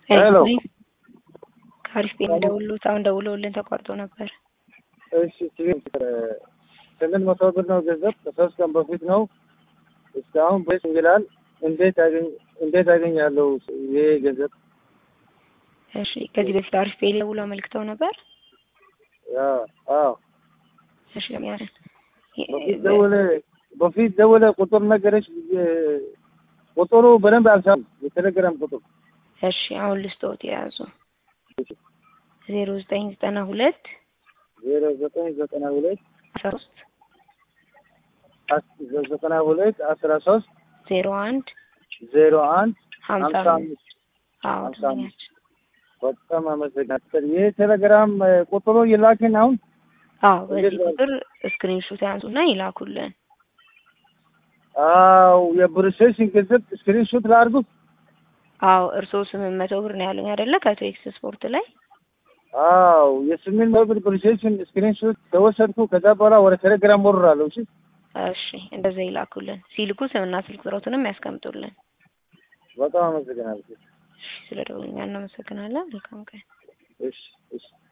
ሄሎ ከአሪፍ ቤት ደውሎት አሁን ደውለውልን ተቋርጦ ነበር። እሺ ስምንት መቶ ብር ነው ገንዘብ ከሶስት ቀን በፊት ነው። እስካሁን በስ ይላል። እንዴት አገኝ እንዴት አገኛለሁ ይሄ ገንዘብ? እሺ ከዚህ በፊት አሪፍ ቤት ደውሎ አመልክተው ነበር። አዎ እሺ ለሚያረን በፊት ደወለ በፊት ደወለ ቁጥር ነገረች። ቁጥሩ በደንብ አልሳም የቴሌግራም ቁጥር እሺ አሁን ልስጦት የያዙ ዜሮ ዘጠኝ ዘጠና ሁለት ዜሮ ዘጠኝ ዘጠና ሁለት አስራ ሶስት ዘጠና ሁለት አስራ ሶስት ዜሮ አንድ ዜሮ አንድ ሀምሳ ሀምሳ አምስት አምስት አዎ ሀምሳ ደንበኛችን በጣም አመሰግናለሁ። ይህ ቴሌግራም ቁጥሩ ይላክን አሁን አዎ በዚህ እንዴት ነው? ቁጥር ስክሪንሾት ያንሱና ይላኩልን። አው የፕሮሴሲንግ ገንዘብ ስክሪንሾት ላድርጉት። አዎ እርስዎ ስምንት መቶ ብር ነው ያሉኝ አይደለ? ከቶ ኤክስ ስፖርት ላይ አው የስምንት መቶ ብር ፕሮሴሲንግ ስክሪንሾት ተወሰድኩ። ከዛ በኋላ ወደ ቴሌግራም ወርራለሁ። እሺ እሺ እንደዛ ይላኩልን። ሲልኩ ስምና ስልክ ቁጥሮትንም ያስቀምጡልን። በጣም አመሰግናለሁ። እሺ ስለ ደውልኛ እናመሰግናለን። መልካም ቀን። እሺ እሺ